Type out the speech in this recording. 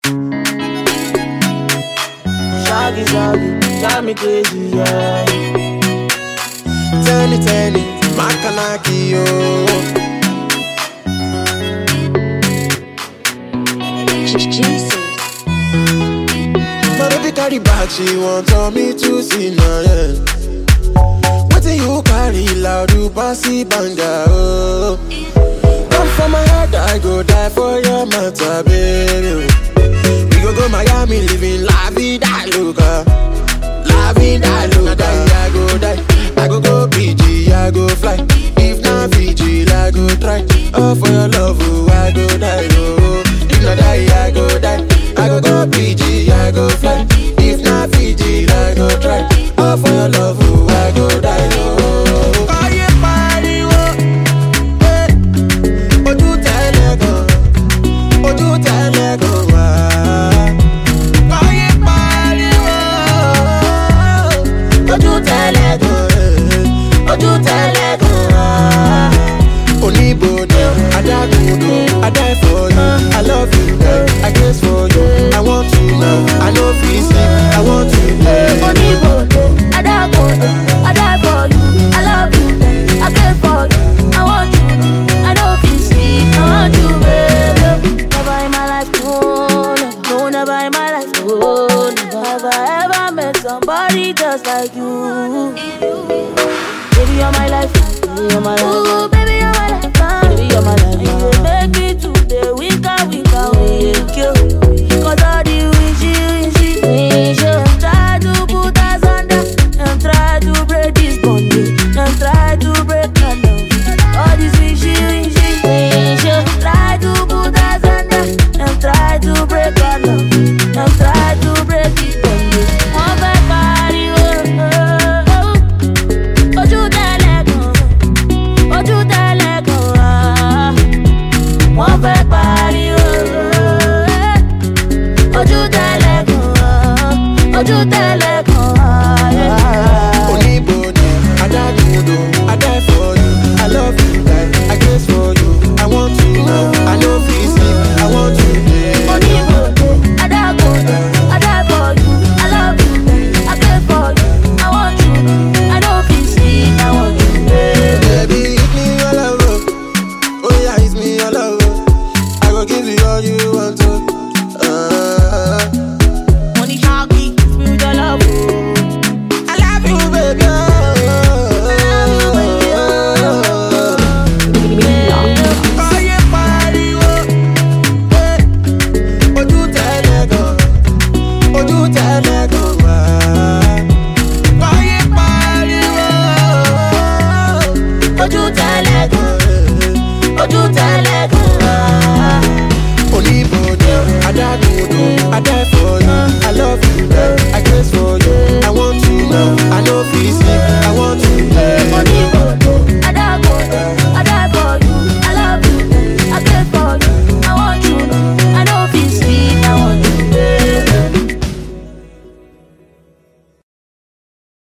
Shaggy, shaggy, drive me crazy, yeah. Tell it, tell it, Makanaki, yo. Jesus. My baby carry back, she want on me to see now, yeah. Wetin you carry loud, you bossy banga, oh. Come for my head, I go die for your matter, baby. We go go Miami, living la vida loca. La vida loca, I go die. I go go PG, I go fly. If not Fiji, I go try. Oh, for your love, oh, I go die, oh. If not die, I go die. I go go PG, I go fly. If not Fiji, I go try. Oh, for your love, oh, I go die, oh. Ayé pariwo, eh. Ojú tẹ́lẹ̀ gan, ojú tẹ́lẹ̀ gan wá. Ayé pariwo, ojú tẹ́lẹ̀ gan, eh. ojú tẹ́lẹ̀ gan wá. Oníbodè, adágúndò, I die for you, I love you, eh. I guess for you, I want you now, I no fit sleep, I want you, eh. Oníbodè, Adábodè, I die for you, I love you, I care for you, I want you, I know fit sleep, I want you, baby. Never in my life, no, no, no, never in my life, no, never have I ever met somebody just like you. Baby, you're my life, baby, you're my life. Ooh, baby,